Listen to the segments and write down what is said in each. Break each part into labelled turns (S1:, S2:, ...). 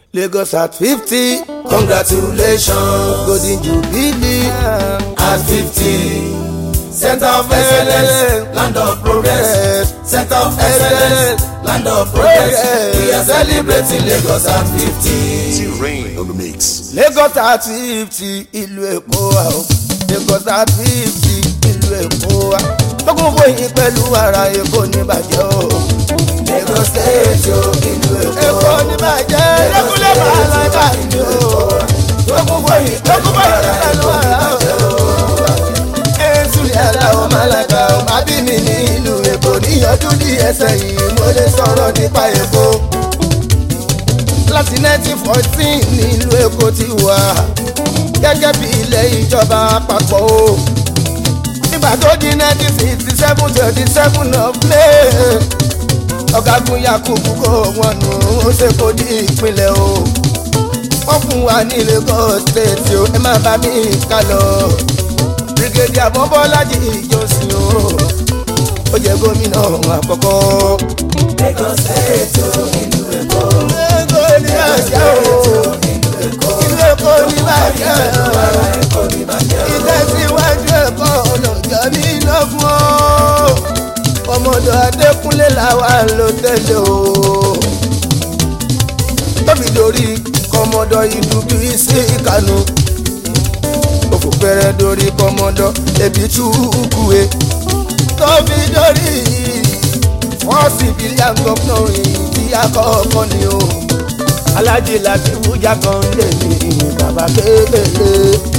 S1: Lagos at fifty congratulations golden jubilee
S2: at fifty center of excellence land of progress center of excellence land of progress we are celebrating Lagos at fifty.
S3: T-Rain on the mix.
S1: Lagos at fifty ìlú Èkó wa o Lagos at fifty ìlú Èkó wa tókùn fòyìn pẹ̀lú ara Èkó ní bàjẹ́ o.
S2: Lagos state o ìlú Èkó
S1: Èkó ní bàjẹ́ lẹ́kúnlẹ̀ bàálà káàkiri o.
S2: tókùn fòyìn
S1: tókùn fòyìn pẹ̀lú ara o. Èsù yàrá o Màlàkà o má bí mi ní ìlú Èkó níyànjú ní ẹsẹ̀ yìí mo lè sọ̀rọ̀ nípa Èkó. Láti 1914 ní ìlú Èkó ti wà gẹ́gẹ́ bí ilẹ̀ ìjọba àpapọ̀ o. Nígbà tó di 1967 27 of May ọ̀gágun Yakubu kó wọn nù ó ṣe kó di ìpínlẹ̀ o. Wọ́n fún wa ní Lagos state o ẹ má bá mi ká lọ. Brigadier Mọ́bọ́lájí Ìjọsìn o ó jẹ́ gómìnà àkọ́kọ́.
S2: Lagos state o ìlú Èkó
S1: Èkó ní bàjẹ́ o ìlú Èkó ní bàjẹ́ o
S2: ara Èkó ní bàjẹ́ o.
S1: ìtẹ̀síwájú ẹ̀kọ́ ọlọ́jà mi lọ́gbọ́n o ọmọdé Adékúnlé làwa ló tẹ̀lé o tóbi lórí kọmọdọ ìdúbí sí ìkànnù òfò pẹrẹ lórí kọmọdọ ebi túkúwe tóbi lórí fọ́ọ̀sì bílíọ̀n gọ́fúnà ìdí àkọ́kọ́ ni o alájí láti wújà kan lè ní bàbá kékeré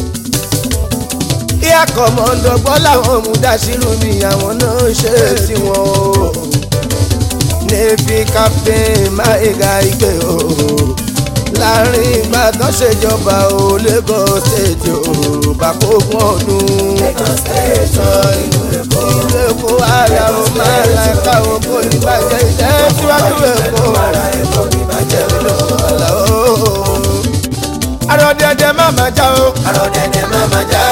S1: ìyá kọ̀mọ́ndọ̀ gbọ́ làwọn mú dáṣírù mi àwọn náà ṣe tiwọn o navy captain maega igbe o láàrin ìgbà tó ṣèjọba o Lagos state o bàkógun ọdún
S2: Lagos state o ìlú Èkó
S1: ilé Èkó ara o máa la ẹ̀ka o kò ní bàjẹ́ ìjẹ́ síwájú Èkó
S2: ara Èkó ní bàjẹ́ o.
S1: ọ̀la o. arọ̀dẹ̀dẹ̀ má má já o
S2: Arọ̀dẹ̀dẹ̀ má má já.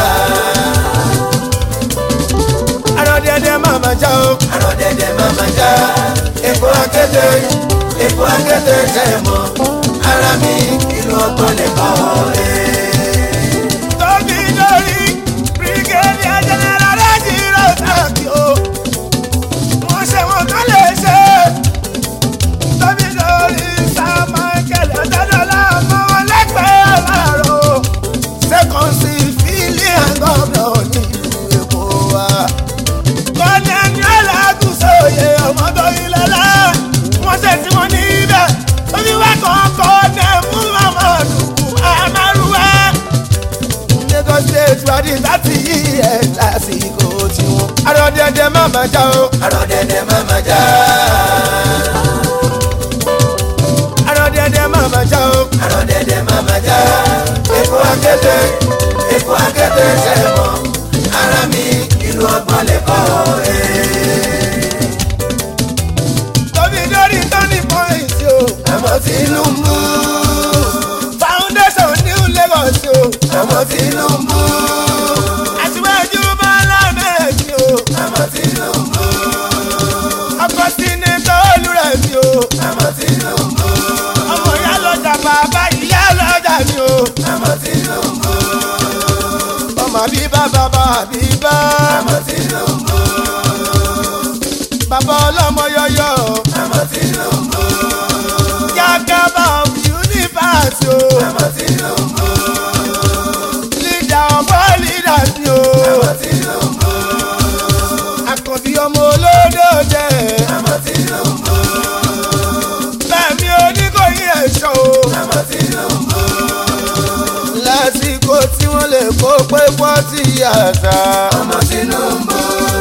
S1: arọ̀dẹ̀dẹ̀ má má já o.
S2: Arọ̀dẹ̀dẹ̀ má má já. Èkó akéde Èkó akéde tẹ̀ mọ́. Ara mi ìlú ọgbọ́n lè kọ́ ẹ̀.
S1: tóbi lórí brigadier general rẹ́jìrò tàbí o wọ́n ṣe wọn tó lè ṣe tóbi lórí sir michael ọ̀dọ́dọ́lá ọmọ wọn lẹ́gbẹ̀ẹ́ láàárọ̀ second civilian governor ní ìlú èkó wa kọ́nẹ́ni alágùsọ̀yẹ ọmọdé ìlọ́lá wọ́n ṣe tí wọ́n ní ibẹ̀ oníwà kọ̀ọ̀kan ní mú mamadu amaruwa. Lagos state wà ní láti yí ẹ̀ lásìkò tiwọn. Arọ̀dẹ̀dẹ̀ má má já o.
S2: Arọ̀dẹ̀dẹ̀ má má já.
S1: Arọ̀dẹ̀dẹ̀ má má já o.
S2: Arọ̀dẹ̀dẹ̀ má má já. Èkó akéde Èkó akéde tẹ̀ mọ́. Ara mi ìlú ọgbọ́n lè kọ́ ẹ̀.
S1: Tóbi lórí turning point o.
S2: Àmọ́ Tinubu.
S1: Foundation New Lagos o.
S2: Àmọ́ Tinubu.
S1: Aṣíwájú Bọ́lá Mẹ́ẹ̀dì o.
S2: Àmọ́ Tinubu.
S1: Ọkọ̀ Sínítọ̀ Olúrẹ̀mí o.
S2: Àmọ́ Tinubu.
S1: Ọmọ ìyá lọ́jà bàbá ìyá lọ́jà mi o.
S2: Àmọ́ Tinubu.
S1: Ọmọ bíbá bàbá bíbá.
S2: Àmọ́ Tinubu.
S1: Bàbá ọlọ́mọ yọyọ.
S2: Àmọ́ Tinubu.
S1: Jagaba of universe o.
S2: Àmọ́ Tinubu.
S1: Leader of all leaders ni o.
S2: Àmọ́ Tinubu.
S1: Àkànbí ọmọ olódò jẹ́.
S2: Àmọ́ Tinubu.
S1: Bẹ́ẹ̀ni oníkòyí ẹ̀ṣọ́ o.
S2: Àmọ́ Tinubu.
S1: Lásìkò tí wọ́n lè kó pé pọ́tì àṣà.
S2: Ọmọ Tinubu.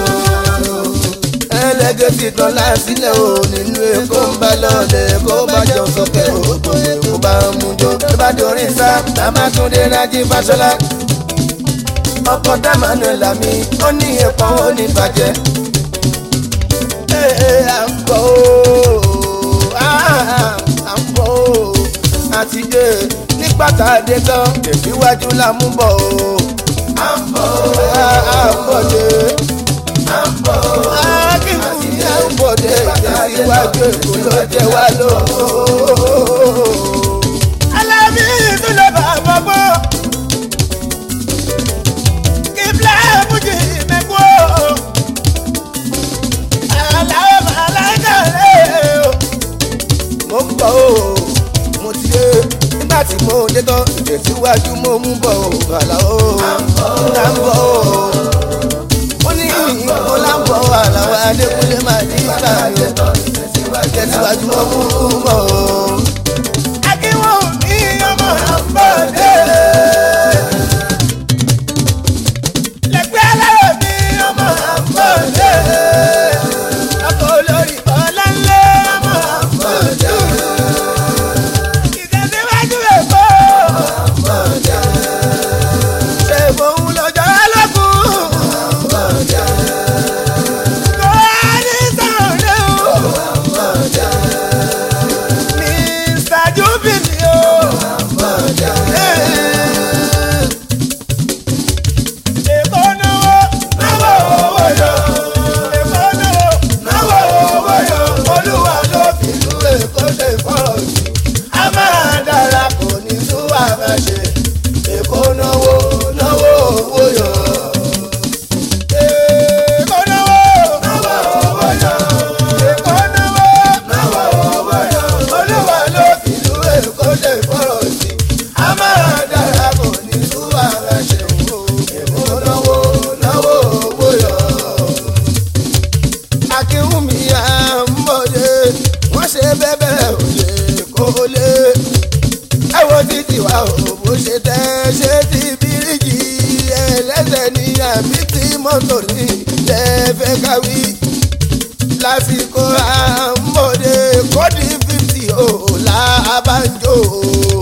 S1: Ẹlẹ́gẹ̀ ti tán lásìlẹ̀ o nínú Èkó ń bá lọ́lẹ̀ kó bá jọ sókè òkò Èkó bá ń mú jọ. Tó bá dorí sá, Babatunde Rájí Fáṣọlá. Ọkọ̀ Emmanuel Lami, ó ní ẹ̀pọ̀n ó ní bàjẹ́. Ee, à ń bọ̀ o, à ń bọ̀ o, àti dé ní pàtàkì gan, tẹ̀síwájú la mú bọ̀ o.
S2: À ń bọ̀.
S1: À ń bọ̀ dé.
S2: À ń bọ̀.
S1: Akíkú ní à ń bọ̀ dé. Tẹ̀síwájú Èkó ló jẹ́ wá lóko. mo ti dé nígbà tí mo dé tán ìtẹ̀síwájú mo mú bọ̀ àlàó là ń bọ̀ ó ní ìyìnbó là ń bọ̀ àlàó adékúnlé máa ní ìgbà yẹn ìtẹ̀síwájú mo mú bọ̀. akínwó ní ọmọ àbọ̀dé. lẹ́gbẹ́ alárò ní ọmọ àbọ̀dé. ọkọ̀ olórí ọ̀lànlé ọmọ àbọ̀dé. ìtẹ̀síwájú èkó. ṣe fòun lọ́jọ́ lọ́kùn. kó a ní sọ̀rọ̀ o. Mr. Jubili o. Èkó náwó náwó owó yọ. Èkó náwó náwó owó yọ. Olúwa ló fi ìlú Èkó ṣe fọ́ọ̀rọ̀ jù. A máa dára kò ní súwà máa ṣe. Èkó náwó náwó owó yọ. Èkó náwó náwó owó yọ. Èkó náwó náwó owó yọ. Olúwa ló fi ìlú Èkó ṣe fọ́ọ̀rọ̀ jù. A máa dára kò ní súwà máa ṣe. Èkó náwó náwó owó yọ akínwùmí àmọ́dé wọ́n ṣe bẹ́bẹ̀ òye kó lé ẹ̀wọ̀n títí wa ò bó ṣe tẹ́ ṣe ti bíríkì ẹlẹ́sẹ̀ ní àbí tí mọ́tò ní lẹ́fẹ̀ káwí lásìkò àmọ́dé kọ́dí fífì ò lábàjọ́